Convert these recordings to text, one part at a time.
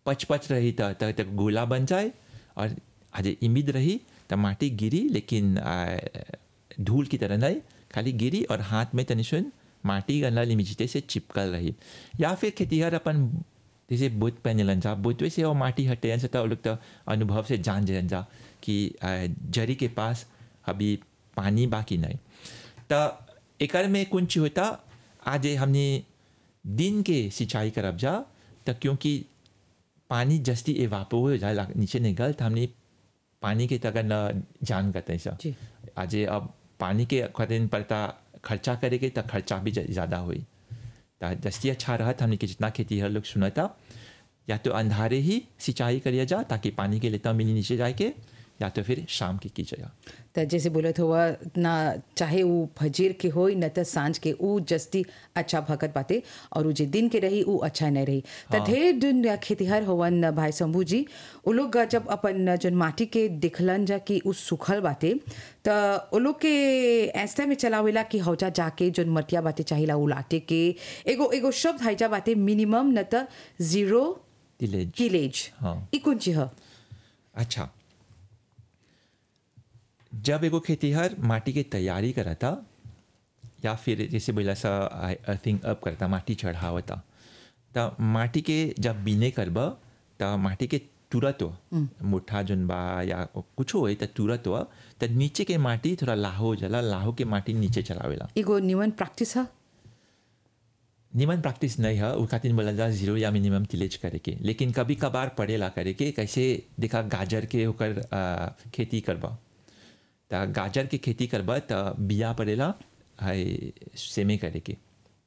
पच पच रही त त त गोला बन जाए और आज इमिद रही त माटी गिरी लेकिन आ, धूल की तरह नहीं खाली गिरी और हाथ में तनि सुन माटी गला लिमिजिते से चिपकल रही या फिर खेतीहर अपन जैसे बुत पहने जा बुतवे से वो माटी हटे से तो लोग तो अनुभव से जान जान जा कि आ, जरी के पास अभी पानी बाकी नहीं तो एकर में कुछ होता आज हमने दिन के सिंचाई करब जा तो क्योंकि पानी जस्ती एवापो हो जाए ला- नीचे निकल तो हमने पानी के तक न जान करते हैं जी। आज अब पानी के खातिर पड़ता खर्चा करेंगे तो खर्चा भी ज- ज़्यादा हुई तो जस्ती अच्छा रहा हमने कि जितना खेती हर लोग सुना या तो अंधारे ही सिंचाई करिए जा ताकि पानी के लेता मिली नीचे जाए के या तो फिर शाम की कीजिएगा त जैसे बोलत हुआ ना चाहे वो फजीर के हो न त सांझ के ऊ जस्ती अच्छा भगत बाते और ऊ जे दिन के रही ऊ अच्छा नहीं रही त ढेर दिन खेतीहर होवन भाई शंभू जी उ लोग जब अपन जन माटी के दिखलन जा कि ऊ सुखल बाते त उ लोग के ऐसा में चलावेला कि हौजा जाके जन मटिया बाते चाहिला उलाटे के एगो एगो शब्द हाइजा बाते मिनिमम न त जीरो दिलेज किलेज हाँ। ई कौन चीज ह अच्छा जब एगो खेतीहर माटी के तैयारी करता या फिर जैसे बोला सा अर्थिंग अप करता माटी चढ़ावता त माटी के जब बीने करब त माटी के तुरंत हो मुठा जोन बा या कुछ हो त तुरंत हो त नीचे के माटी थोड़ा लाहो हो जाला लाहो के माटी नीचे चलावेला एगो निमन प्रैक्टिस ह निमन प्रैक्टिस नहीं है वो खातिर बोला जा जीरो या मिनिमम तिलेज करे के लेकिन कभी कभार पड़ेला करे के कैसे देखा गाजर के होकर आ, खेती करबा त गाजर के खेती करबा त बिया पड़ेला है सेमे करे के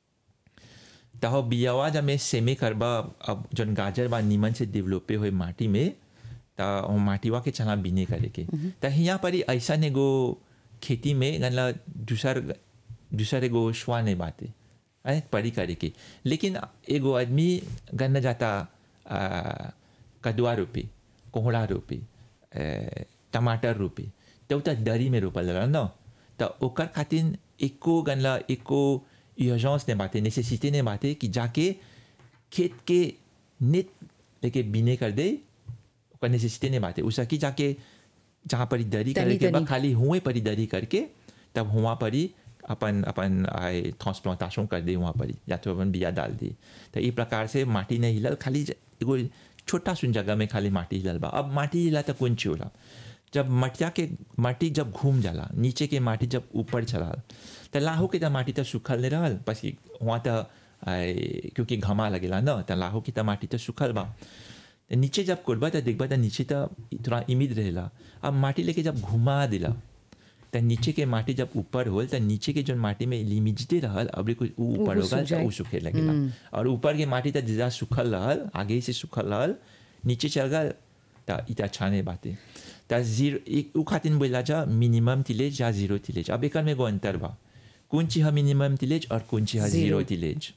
त हो बियावा जब में सेमे करबा अब जन गाजर बा निमन से डेवलपे हुए माटी में त वो माटीवा के चला बीने करे के त यहाँ पर ही ऐसा एगो खेती में गनला दूसर दूसर एगो श्वा नहीं बाते है पड़ी करे के लेकिन एगो आदमी गन्ना जाता आ, कदुआ रोपी कोहड़ा रोपी ए, टमाटर रोपी तो त दरी में रोपल जाला न त ओकर खातिर एको गनला एको यूर्जेंस ने बाते नेसेसिटी ने बाते कि जाके खेत के नेट लेके बीने कर दे ओकर नेसेसिटी ने बाते उसा की जाके जहाँ पर दरी तनी- करे के बा तनी। खाली हुए पर ही दरी करके तब हुआ पर ही अपन अपन आए ट्रांसप्लांटेशन कर दे वहाँ पर ही या तो अपन बिया डाल दी तो ई प्रकार से माटी नहीं हिलल खाली ज- एगो छोटा सुन जगह में खाली माटी हिलल बा अब माटी हिला तो कौन ची होला जब मटिया के माटी जब घूम जाला नीचे के माटी जब ऊपर चला तो लाहो के तो माटी तो सूखल नहीं रहल बस कि वहाँ तो आए, क्योंकि घमा लगेला न तो लाहो की तो माटी तो सूखल बा तो नीचे जब कोरबा तो देखबा तो नीचे तो थोड़ा इमिद रहेला अब माटी लेके जब घुमा दिला तो नीचे के माटी जब ऊपर होल तो नीचे के जो माटी में लिमिजते रहल अब कुछ ऊ ऊपर ऊ होगा सूख तो जाए। ऊ सूखे लगेला और ऊपर के माटी तो ज्यादा सूखल रहल आगे ही से सूखल रहल नीचे चल गल तो इत अच्छा नहीं बाते तो जीरो एक ऊ खातिर बोला जा मिनिमम तिलेज या जीरो तिलेज अब एक में एगो अंतर बा कौन चीज है मिनिमम तिलेज और कौन चीज है Zero. जीरो तिलेज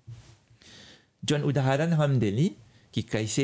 जौन उदाहरण हम देली कि कैसे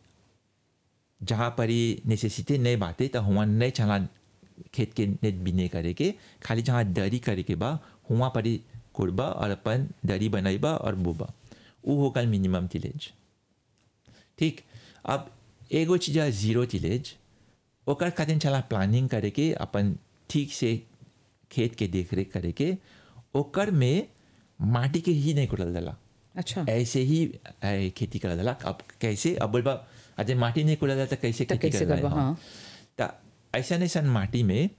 जहाँ पर ही नेसेसिटी नहीं बाते तो हुआ नहीं चला खेत के नेट बीने करे के खाली जहाँ दरी करे के बा हुआ पर ही कोड़बा और अपन दरी बनैबा और बोबा वो होगा मिनिमम तिलेज ठीक अब एगो चीज है जीरो तिलेज ओकर खातिर चला प्लानिंग करे के अपन ठीक से खेत के देख रेख करे के ओकर में माटी के ही नहीं कोड़ल दला अच्छा ऐसे ही ऐ, खेती करल जाला अब कैसे अब बोलबा अजय माटी नहीं कोड़ल जाला तो कैसे तो खेती कैसे करल करबा, हाँ। तो ऐसा ऐसा माटी में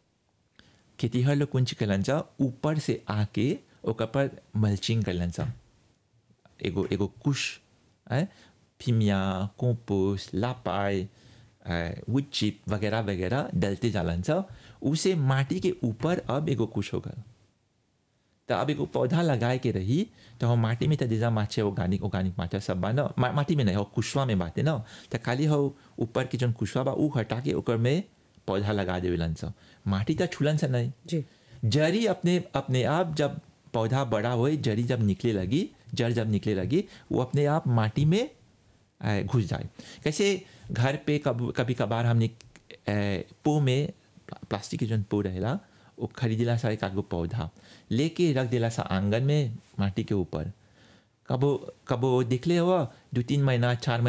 खेतीहर लोग कुंच करलन सा ऊपर से आके ओकर पर मल्चिंग करलन सा एगो एगो कुश है फिमिया कंपोस्ट लापाई वुड चिप वगैरह वगैरह डलते जालन सा उसे माटी के ऊपर अब एगो कुश होगा तो अब एगो पौधा लगाए के रही तो हम माटी में तो जैसा माचे ऑर्गेनिक ऑर्गेनिक माचा सब बा ना मा, माटी में नहीं हो कुशवा में बाते ना तो खाली हो ऊपर के जौन कुशवा बा ऊ हटा के ओकर में पौधा लगा देवेलन सा माटी तो छुलन सा नहीं जी जड़ी अपने अपने आप जब पौधा बड़ा होए जड़ी जब निकले लगी जड़ जब निकले लगी वो अपने आप माटी में अ, घुस जाए कैसे घर पे कब कभी कभार हमने अ, पो में प्ला- प्लास्टिक के जौन पो रहेला वो खरीदेला सा एक आगो पौधा लेके रख देला सा आंगन में माटी के ऊपर कबो कबो देखले हुआ दो तीन महीना चार महीना